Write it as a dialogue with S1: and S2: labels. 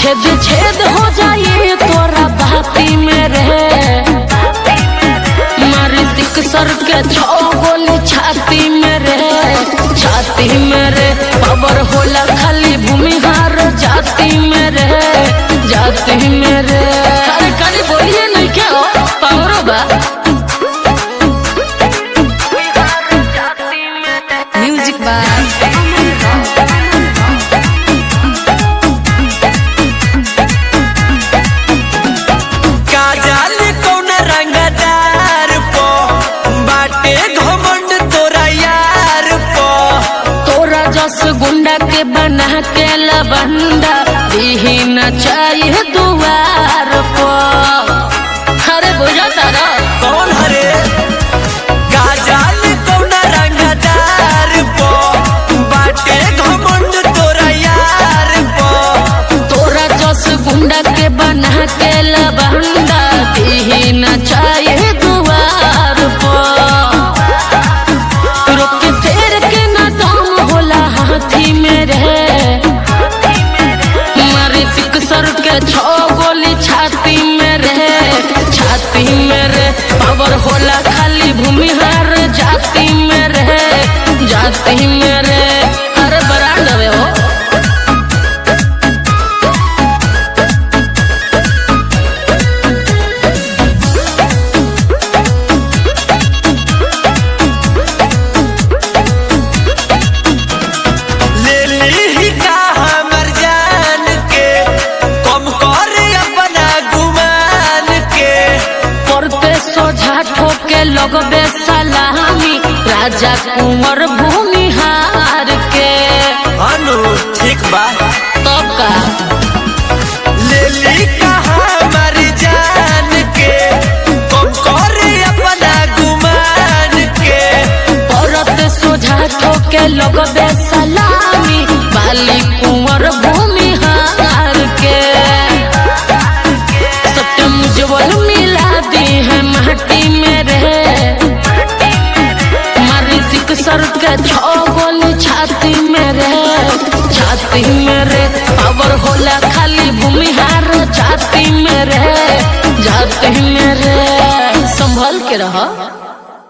S1: छेद छेद हो जाए तोरा बाती में रे मारी दिक सर के छो गोली छाती में रे छाती में रे पावर होला खाली भूमिहार जाति में रे जाति में रे अरे खाली बोलिए नहीं क्या हो पावरो बा
S2: म्यूजिक बाय
S3: काजल कौन रंगदार पो बाटे घमंड तोरा यार पो
S1: तोरा जस गुंडा के बना के लबंदा दीही न चाहिए दुआर पर अरे बुझा तारा
S3: कौन हरे काजल कौन रंगदार पो बाटे घमंड तोरा यार पो
S1: तोरा जस गुंडा के बना के लबंदा दीही न चाहिए दुआर पर रुक के शेर के न दम होला हाथी में रे मारी सिक सर के छो गोली छाती में रे छाती में रे पावर होला खाली भूमिहार जाति में रे जाति में रे अरे बरांड हवे हो
S3: ले ली का हमर जान के कम कर अपना गुमान के
S1: पड़ते सोझा ठोके लगबे सलामी राजा कुंवर भूमिहार के
S3: अनु ठीक बा
S1: तब का
S3: ले ली कहा मर जान के कम कर अपना गुमान के
S1: औरत सोझा ठोके लगबे सलामी बाली कुंवर भूमिहार के सत्यम उज्जवल मिला दी है माटी में रे मारी सिक सर के छो गोली छाती में रे छाती में रे पावर होला खाली भूमिहार जाति में रे जाति में रे संभल के रह